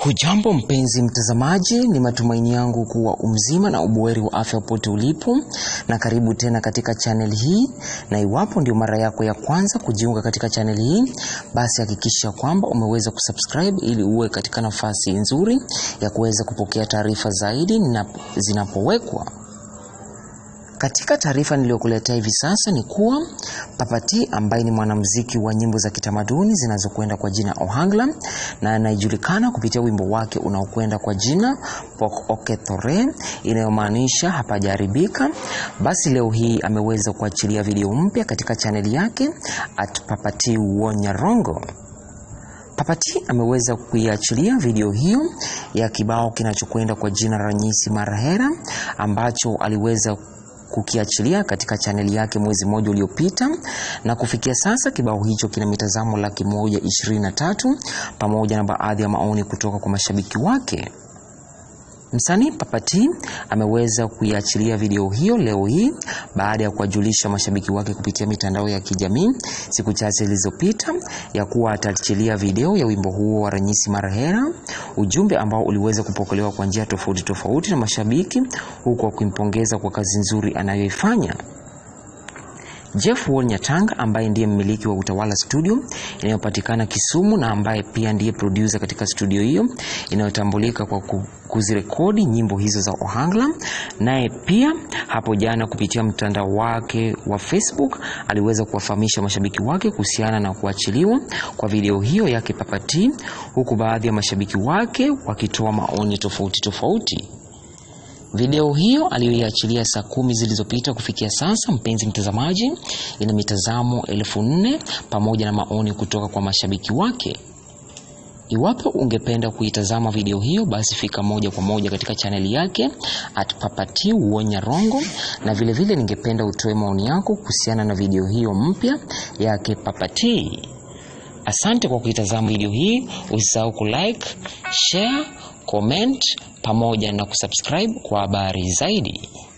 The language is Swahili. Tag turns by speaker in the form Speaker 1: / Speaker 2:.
Speaker 1: Hujambo mpenzi mtazamaji, ni matumaini yangu kuwa umzima na ubuheri wa afya popote ulipo, na karibu tena katika channel hii. Na iwapo ndio mara yako ya kwanza kujiunga katika channel hii, basi hakikisha kwamba umeweza kusubscribe ili uwe katika nafasi nzuri ya kuweza kupokea taarifa zaidi na zinapowekwa. Katika taarifa niliyokuletea hivi sasa ni kuwa Papa T ambaye ni mwanamuziki wa nyimbo za kitamaduni zinazokwenda kwa jina Ohangla na anayejulikana kupitia wimbo wake unaokwenda kwa jina Pok Okethore inayomaanisha hapajaharibika. Basi leo hii ameweza kuachilia video mpya katika chaneli yake at Papa T Wonyarongo. Papa T ameweza kuiachilia video hiyo ya kibao kinachokwenda kwa jina Ranyisi Marahera ambacho aliweza kukiachilia katika chaneli yake mwezi mmoja uliopita, na kufikia sasa kibao hicho kina mitazamo laki moja ishirini na tatu pamoja na baadhi ya maoni kutoka kwa mashabiki wake. Msanii Papa T ameweza kuiachilia video hiyo leo hii baada ya kuwajulisha mashabiki wake kupitia mitandao ya kijamii siku chache zilizopita ya kuwa ataachilia video ya wimbo huo wa Ranyisi Marahera, ujumbe ambao uliweza kupokelewa kwa njia tofauti tofauti na mashabiki, huku wakimpongeza kwa kazi nzuri anayoifanya. Jeff Wall Nyatanga ambaye ndiye mmiliki wa Utawala Studio inayopatikana Kisumu na ambaye pia ndiye producer katika studio hiyo inayotambulika kwa kuzirekodi nyimbo hizo za Ohangla, naye pia hapo jana kupitia mtandao wake wa Facebook aliweza kuwafahamisha mashabiki wake kuhusiana na kuachiliwa kwa video hiyo yake Papa T, huku baadhi ya mashabiki wake wakitoa maoni tofauti tofauti. Video hiyo aliyoiachilia saa kumi zilizopita kufikia sasa, mpenzi mtazamaji, ina mitazamo elfu nne pamoja na maoni kutoka kwa mashabiki wake. Iwapo ungependa kuitazama video hiyo, basi fika moja kwa moja katika chaneli yake at Papa T Wonyarongo, na vilevile vile ningependa utoe maoni yako kuhusiana na video hiyo mpya yake Papa T. Asante kwa kuitazama video hii. Usisahau kulike, share, comment pamoja na kusubscribe kwa habari zaidi.